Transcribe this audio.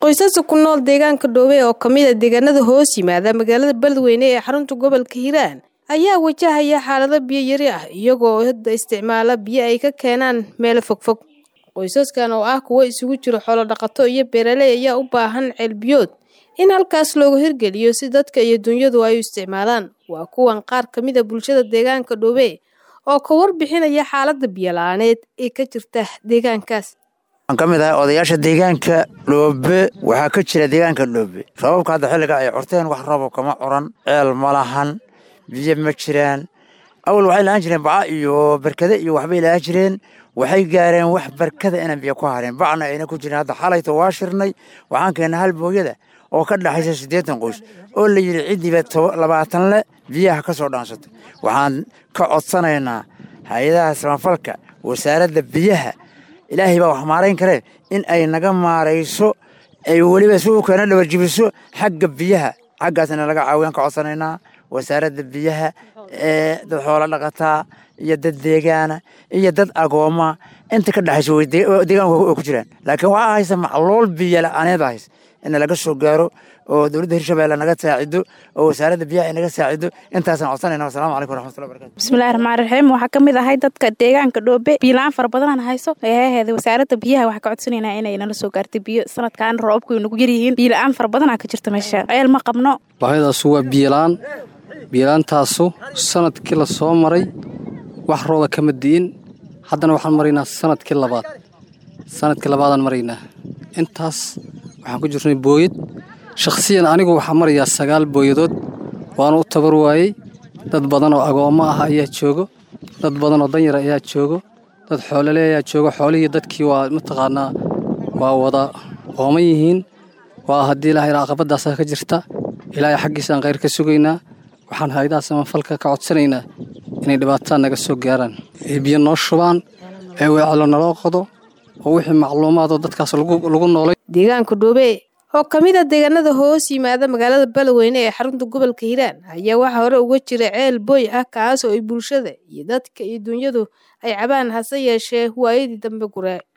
qoysaska ku nool deegaanka dhoobe oo kamid a deegaanada hoos yimaada magaalada beledweyne ee xarunta gobolka hiiraan ayaa wajahaya xaalado biyo yari ah iyagoo hadda isticmaala biyo ay ka keenaan meelo fogfog qoysaskan oo ah kuwo isugu jiro xoolo dhaqato iyo beeraley ayaa u baahan ceelbiyood in halkaas loogu hirgeliyo si dadka iyo dunyadu ay u isticmaalaan waa kuwan qaar kamid a bulshada deegaanka dhoobe oo ka warbixinaya xaalada biyo la-aaneed ee ka jirta deegaankaas waxaan ka mid ahay odayaasha deegaanka dhoobe waxaa ka jira deegaanka dhoobe roobabka hadda xilliga ay curteen wax roobo kama curan ceel ma lahan biyo ma jiraan awal waxay lahaan jireen baca iyo barkade iyo waxbay lahaan jireen waxay gaareen wax barkada inaan biyo ku hareen bacna ayna ku jirin hadda xalayto waa shirnay waxaan keennay hal booyada oo ka dhexaysa siddeetan qoys oo la yidhi ciddiiba labaatan le biyaha ka soo dhaansatay waxaan ka codsanaynaa hay-adaha samafalka wasaaradda biyaha ilaahay baa wax maarayn karee in ay naga maarayso ay weliba si u keena dhabarjibiso xagga biyaha xaggaasna laga caawiyaan ka codsanaynaa wasaaradda biyaha ee dad xoolo dhaqataa iyo dad deegaana iyo dad agooma inta ka dhexaysa deegaanka way ku jiraan laakiin waxaa haysa macluul biyo la-aaneed hays in laga soo gaaro oo dowladda hirshabelle naga saacido oo wasaaradda biyaha ay naga saacido intaasaan codsanayna wasalaamu calaykum waraxmatullahi barakatu bismillahi raxmaan raxiim waxaa ka mid ahay dadka deegaanka dhoobe biyola-aan fara badanaan hayso eeheeda wasaaradda biyaha waxaa ka codsanaynaa inay nala soo gaartay biyo sanadkan roobku ay nagu yaryihiin biyola-aan fara badanaa ka jirta meesha ceel ma qabno baahidaasu waa biyola-aan biyola-aantaasu sanadkii la soo maray wax rooba kama di'in haddana waxaan maraynaa sanadkii labaad sanadkii labaadaan maraynaa intaas waxaan ku jirnay booyad shakhsiyan anigu waxaa marayaa sagaal booyadood waana u tabar waayey dad badan oo agoommo ah ayaa joogo dad badan oo danyar ayaa joogo dad xoolole ayaa joogo xoolihii dadkii waa mataqaanaa waa wada ooman yihiin waa haddii ilaahay caqabadaasaa ka jirta ilaahay xaggiisaan khayr ka sugaynaa waxaan haydaha samafalka ka codsanaynaa inay dhibaatada naga soo gaaraan ee biyo noo shubaan ee weecelo naloo qodo oo wixii macluumaadoo dadkaas lagu noolay deegaanka dhoobe oo ka mid a deegaanada hoos yimaada magaalada beledweyne ee xarunta gobolka hiiraan ayaa waxaa hore uga jira ceel booy ah kaas oo ay bulshada iyo dadka iyo dunyadu ay cabaan hase yeeshee waayadii dambe guree